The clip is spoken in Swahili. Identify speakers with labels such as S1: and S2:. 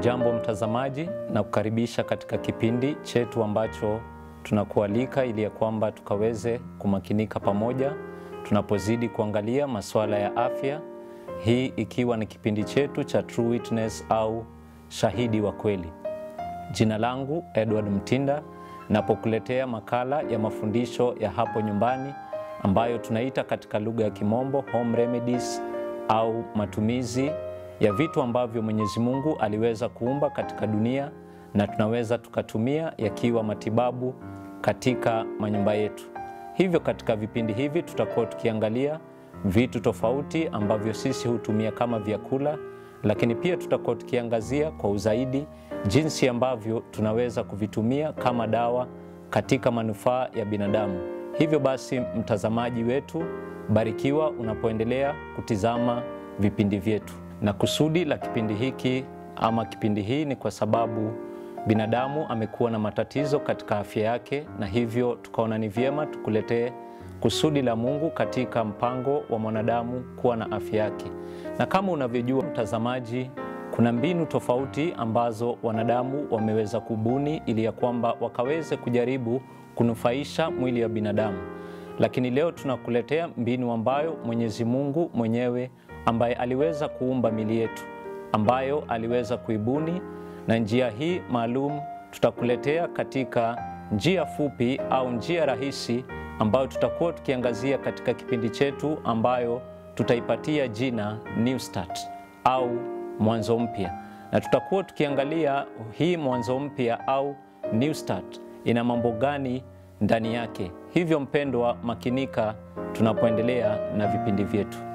S1: Hujambo mtazamaji, na kukaribisha katika kipindi chetu ambacho tunakualika ili ya kwamba tukaweze kumakinika pamoja tunapozidi kuangalia masuala ya afya, hii ikiwa ni kipindi chetu cha True Witness au shahidi wa kweli. Jina langu Edward Mtinda, napokuletea makala ya mafundisho ya hapo nyumbani ambayo tunaita katika lugha ya Kimombo home remedies au matumizi ya vitu ambavyo Mwenyezi Mungu aliweza kuumba katika dunia na tunaweza tukatumia yakiwa matibabu katika manyumba yetu. Hivyo katika vipindi hivi tutakuwa tukiangalia vitu tofauti ambavyo sisi hutumia kama vyakula, lakini pia tutakuwa tukiangazia kwa uzaidi jinsi ambavyo tunaweza kuvitumia kama dawa katika manufaa ya binadamu. Hivyo basi, mtazamaji wetu, barikiwa unapoendelea kutizama vipindi vyetu. Na kusudi la kipindi hiki ama kipindi hii ni kwa sababu binadamu amekuwa na matatizo katika afya yake, na hivyo tukaona ni vyema tukuletee kusudi la Mungu katika mpango wa mwanadamu kuwa na afya yake. Na kama unavyojua mtazamaji, kuna mbinu tofauti ambazo wanadamu wameweza kubuni ili ya kwamba wakaweze kujaribu kunufaisha mwili wa binadamu, lakini leo tunakuletea mbinu ambayo Mwenyezi Mungu mwenyewe ambaye aliweza kuumba mili yetu ambayo aliweza kuibuni, na njia hii maalum tutakuletea katika njia fupi au njia rahisi ambayo tutakuwa tukiangazia katika kipindi chetu ambayo tutaipatia jina New Start au mwanzo mpya, na tutakuwa tukiangalia hii mwanzo mpya au New Start ina mambo gani ndani yake. Hivyo mpendwa, makinika tunapoendelea na vipindi vyetu.